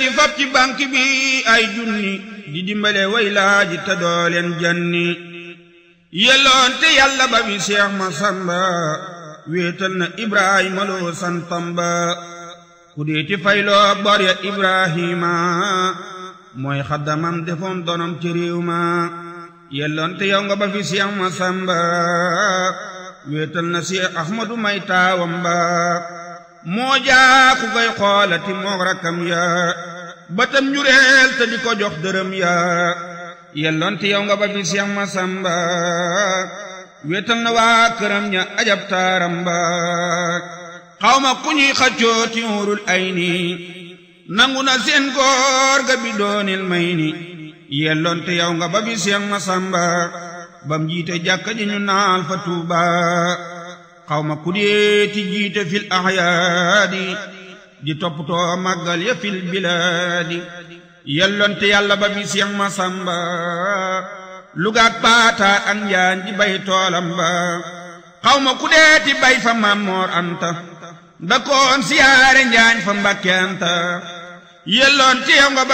fab ci banque bi ay junni di dimbale way laaji te dooleen janni yelloon te yàlla ba bi Seex Masamba wéetal na Ibrahima loo santam ba ku deeti fayloo bor ya Ibrahima mooy xaddamam defoon donom ci réew ma yelloon te yow nga ba fi Seex Masamba wéetal na Seex Ahmadu may taawam ba moo jaa ku koy xoolati moog rakkam ya batam njureel te di ko jox dërëm ya yelloon te yow nga ba fi Seex Masamba wéetal na waa këram ña ajab taaram ba xawma ku ñuy xaccoo ci wurul ay ni nangu na seen góor ga bi doonil may ni yelloon te yow nga ba fi Seex Masamba bam jiite jàkka ji ñu naal fa Tuuba xawma ku deeti jiite fil ahyaadi di toppatoo màggal ya fil bilaadi yellonte yàlla ba fi Seex Masamba lugaak paata ak njaan di bay toolam ba xawma ku deeti bay fa Mammoor Anta da koon siyaare njaañ fa Mbàkke Anta yellonte yow nga